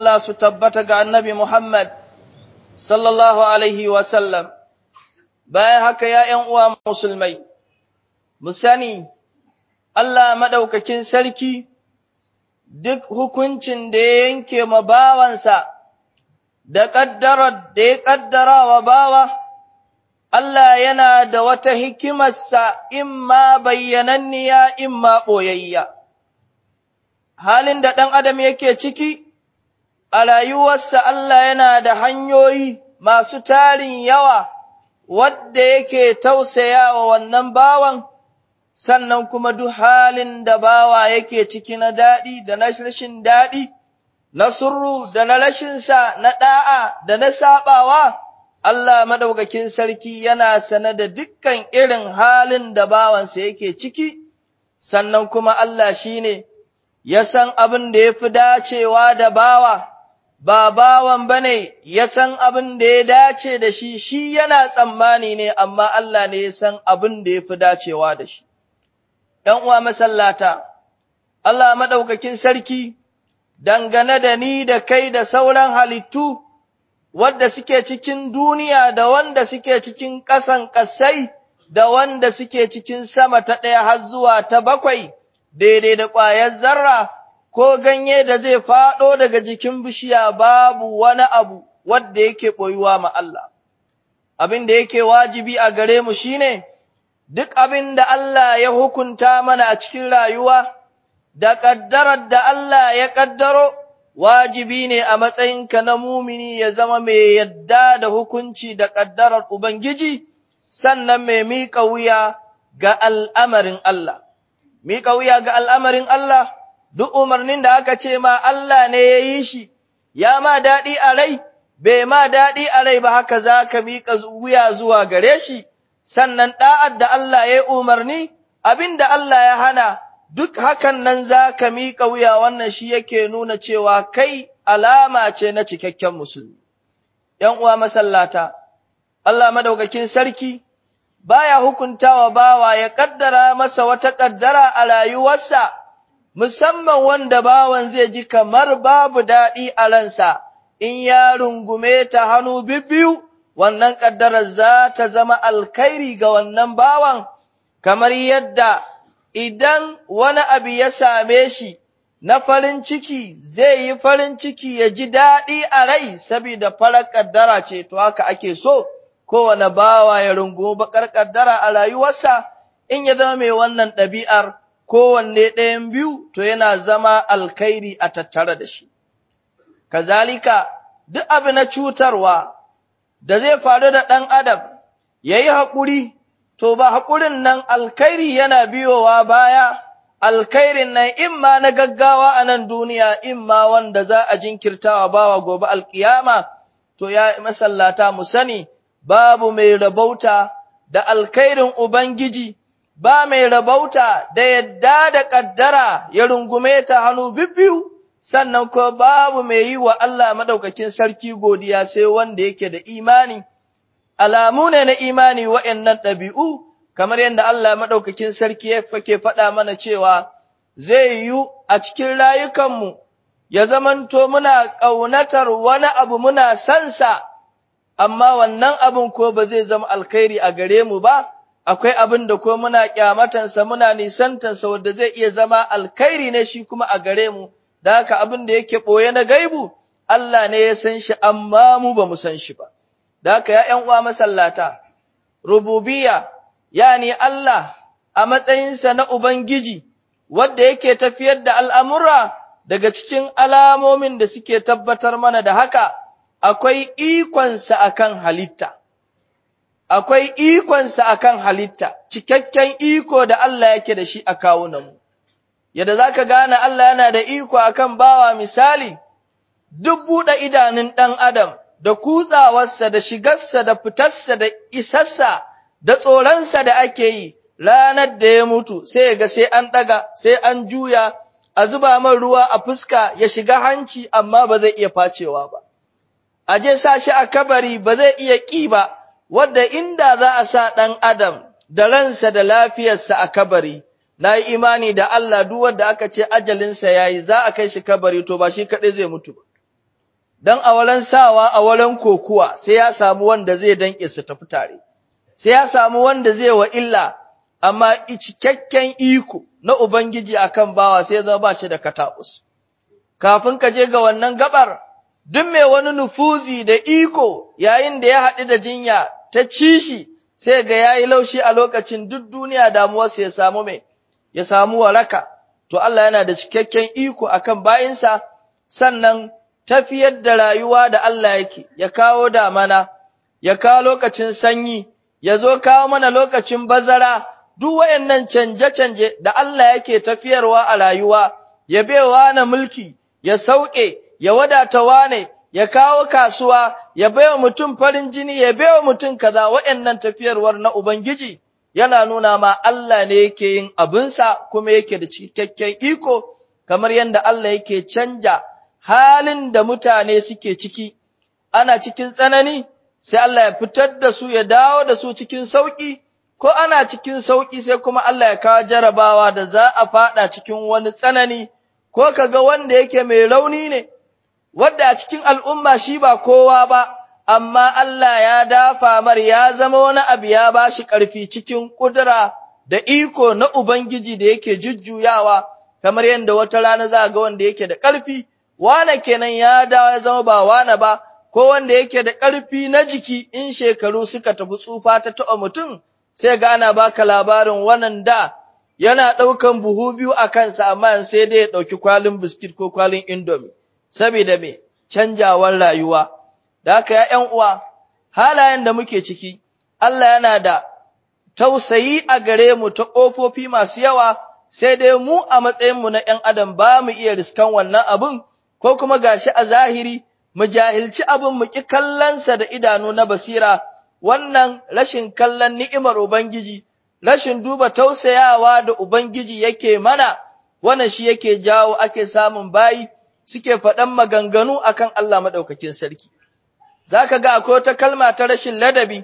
Allah su tabbata ga annabi Muhammad sallallahu Alaihi wasallam, bayan haka ya ’yan uwa musulmai, mu sani Allah maɗaukakin sarki duk hukuncin da ya yanke ma bawansa da ƙaddarar da ya ƙaddara wa bawa, Allah yana da wata hikimarsa imma bayyananniya imma ɓoyayya. Halin da ɗan adam yake ciki, a rayuwarsa Allah yana da hanyoyi masu tarin yawa wadda yake tausaya wa wannan bawan, sannan kuma duk halin da bawa yake ciki na daɗi da na rashin daɗi, na surru da na rashinsa, na ɗa'a da na saɓawa, Allah maɗaukakin sarki yana sane da dukkan irin halin da bawansa yake ciki, sannan kuma Allah shi ne ya san abin da ya fi dacewa da bawa. ba bawan ba ne ya san abin da ya dace da shi, shi yana tsammani ne, amma Allah ne ya san abin da ya fi dacewa da shi. ’Yan uwa masallata, Allah maɗaukakin sarki, dangane da ni da kai da sauran halittu, wadda suke cikin duniya da wanda suke cikin ƙasan ƙasai, da wanda suke cikin sama ta ɗaya har zuwa ta bakwai, daidai da ƙwayar zarra. ko ganye da zai faɗo daga jikin bishiya babu wani abu wadda yake ɓoyuwa ma Allah. Abin da yake wajibi a gare mu shine duk abin da Allah ya hukunta mana a cikin rayuwa, da ƙaddarar da Allah ya ƙaddaro, wajibi ne a matsayinka na mumini ya zama mai yadda da hukunci da ƙaddarar Ubangiji, sannan mai miƙa wuya ga al'amarin Allah. Miƙa wuya ga al'amarin Allah. duk umarnin da aka ce ma Allah ne ya yi shi, ya ma daɗi a rai, bai ma daɗi a rai ba haka za ka miƙa wuya zuwa gare shi, sannan ɗa'ad da Allah ya yi umarni, abin da Allah ya hana, duk hakan nan za ka miƙa wuya wannan shi yake nuna cewa kai alama ce na cikakken musulmi. ’Yan uwa masallata, Allah madaukakin sarki, baya hukuntawa bawa ya ƙaddara masa wata ƙaddara a rayuwarsa. musamman wanda bawan zai ji kamar babu daɗi a ransa, in ya rungume ta hannu bibbiyu, wannan ƙaddarar za ta zama alkhairi ga wannan bawan, kamar yadda idan wani abu ya same shi na farin ciki zai yi farin ciki ya ji daɗi a rai, saboda farar ƙaddara ce, to haka ake so, kowane bawa ya rungumi baƙar ƙaddara a rayuwarsa, in ya zama mai wannan ɗabi'ar. kowanne ɗayan biyu to yana zama alkhairi a tattare da shi. Kazalika, duk abu na cutarwa da zai faru da ɗan adam ya yi haƙuri, to ba haƙurin nan alkhairi yana biyowa baya, alkhairin nan imma na gaggawa a nan duniya, imma wanda za a jinkirtawa bawa gobe alkiyama, to ya masallata mu sani, babu mai rabauta da alkhairin Ubangiji. ba mai rabauta da yadda da ƙaddara ya rungume ta hannu bibbiyu, sannan ko babu mai yi wa Allah maɗaukakin sarki godiya sai wanda yake da imani. Alamu ne na imani wa'yannan ɗabi'u, kamar yadda Allah maɗaukakin sarki ya fake faɗa mana cewa zai yi a cikin rayukanmu, ya zamanto muna ƙaunatar wani abu muna sansa, amma wannan abin ko ba zai zama alkhairi a gare mu ba. akwai abin da ko muna kyamatansa muna nisantansa wanda zai iya zama alkhairi ne shi kuma a gare mu, da haka abin da yake ɓoye na gaibu, Allah ne ya san shi amma mu ba mu san shi ba. Da haka ya ’yan uwa masallata, rububiya, yani Allah a matsayinsa na Ubangiji, wadda yake tafiyar da al'amura daga cikin alamomin da suke tabbatar mana da haka, akwai ikonsa akan halitta. akwai ikonsa akan halitta, cikakken iko da Allah yake da shi a kawunanmu. Yadda za ka gane Allah yana da iko akan bawa misali, duk buɗe idanun ɗan Adam da kutsawarsa da shigarsa da fitarsa da isarsa da tsoronsa da ake yi ranar da ya mutu sai ga sai an ɗaga, sai an juya, a zuba man ruwa a fuska ya shiga hanci amma ba zai iya facewa ba. A je sa shi a kabari ba zai iya ƙi ba. wadda inda za a sa ɗan Adam da ransa da lafiyarsa a kabari, na yi imani da Allah duk wanda aka ce ajalinsa ya yi za a kai shi kabari to ba shi kaɗai zai mutu ba. don a wurin sawa a wurin kokuwa sai ya samu wanda zai danƙe su tafi tare, sai ya samu wanda zai wa illa, amma cikakken iko na Ubangiji akan bawa sai zama ba shi da kataɓus. Kafin ka je ga wannan gabar, duk mai wani nufuzi da iko yayin da ya haɗu da jinya ta ci shi, sai ga ya yi laushi a lokacin duk duniya damuwarsa ya samu mai, ya samu waraka. To Allah yana da cikakken iko akan bayinsa, sannan tafiyar da rayuwa da Allah yake, ya kawo damana, ya kawo lokacin sanyi, ya zo kawo mana lokacin bazara, duk wayannan canje-canje da Allah yake tafiyarwa a rayuwa, ya bewa na mulki, ya sauke, ya wadata wane, ya kawo kasuwa, ya baiwa mutum farin jini, ya baiwa mutum kaza wayannan tafiyarwar na Ubangiji, yana nuna ma Allah ne yake yin abinsa kuma yake da cikakken iko, kamar yadda Allah yake canja halin da mutane suke ciki, ana cikin tsanani, sai Allah ya fitar da su ya dawo da su cikin sauƙi, ko ana cikin sauƙi sai kuma Allah ya kawo jarabawa da za a faɗa cikin wani tsanani, ko ka ga wanda yake mai rauni ne, wadda a cikin al'umma shi ba kowa ba, amma Allah ya dafa mar ya zama wani abu ya ba shi ƙarfi cikin ƙudura da iko na Ubangiji da yake jujjuyawa, kamar yadda wata rana za a ga wanda yake da ƙarfi. wane kenan ya dawo ya zama ba wane ba, ko wanda yake da ƙarfi na jiki in shekaru suka tafi tsufa ta taɓa mutum, sai ga ana baka labarin wannan da yana ɗaukan buhu biyu a kansa amma sai dai ya ɗauki kwalin biskit ko kwalin indomi, saboda me canjawar rayuwa. Da haka ya ’yan uwa, halayen da muke ciki, Allah yana da tausayi a gare mu ta ƙofofi masu yawa, sai dai mu a matsayinmu na ’yan adam ba mu iya riskan wannan abin, ko kuma gashi a zahiri mu jahilci abin mu ki kallonsa da idanu na basira wannan rashin kallon ni'imar ubangiji rashin duba tausayawa da ubangiji yake mana wannan shi yake jawo ake samun bayi suke faɗan maganganu akan Allah madaukakin sarki zaka ga akwai wata kalma ta rashin ladabi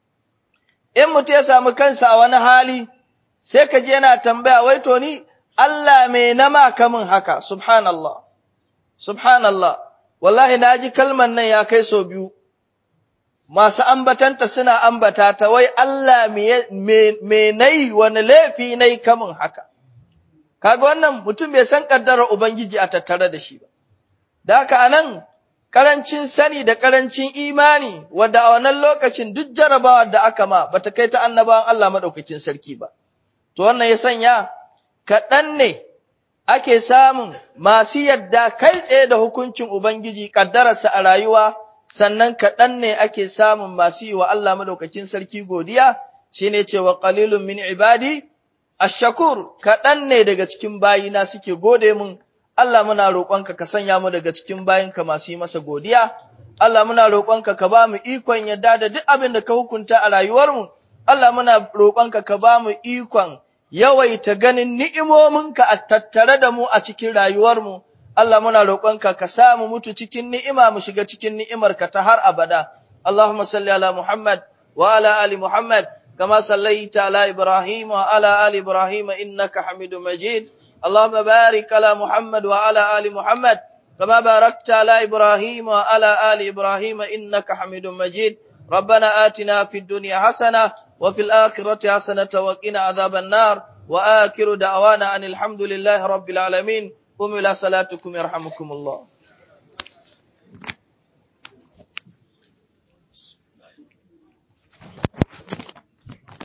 in mutum ya samu kansa a wani hali sai ka je yana tambaya wai to ni Allah me na ma kamun haka subhanallah Subhanallah, wallahi na ji kalman nan ya kai sau biyu, masu ambatanta suna ambata ta wai Allah me nai wani laifi nai kamun haka. Kaga wannan mutum bai san ƙaddarar Ubangiji a tattare da shi ba. Da haka a nan, ƙarancin sani da ƙarancin imani, wadda a wannan lokacin duk jarabawar da aka ma bata kai ta annabawan Allah maɗaukakin sarki ba. To wannan ya sanya, kaɗan ne ake samun masu yadda kai tsaye da hukuncin Ubangiji ƙaddararsa a rayuwa, sannan kaɗan ne ake samun masu yi wa Allah madaukakin sarki godiya, shi ne cewa ƙalilun min ibadi, ashakur kaɗan ne daga cikin bayina suke gode mun, Allah muna roƙonka ka sanya mu daga cikin bayinka masu yi masa godiya, Allah muna roƙonka ka ba mu ikon yadda da duk abin da ka hukunta a rayuwarmu, Allah muna roƙonka ka ba mu ikon yawaita ganin ni'imominka a tattare da mu a cikin rayuwarmu, Allah muna roƙonka ka sa mu mutu cikin ni'ima mu shiga cikin ni'imarka ta har abada. Allahumma salli ala Muhammad wa ala ali Muhammad kama sallaita ala Ibrahim wa ala ali Ibrahim innaka Hamidum Majid. Allahumma barik ala Muhammad wa ala ali Muhammad kama barakta ala Ibrahim wa ala ali Ibrahim innaka Hamidum Majid. ربنا آتنا في الدنيا حسنة وفي الآخرة حسنة وقنا عذاب النار وآخر دعوانا أن الحمد لله رب العالمين قم إلى صلاتكم يرحمكم الله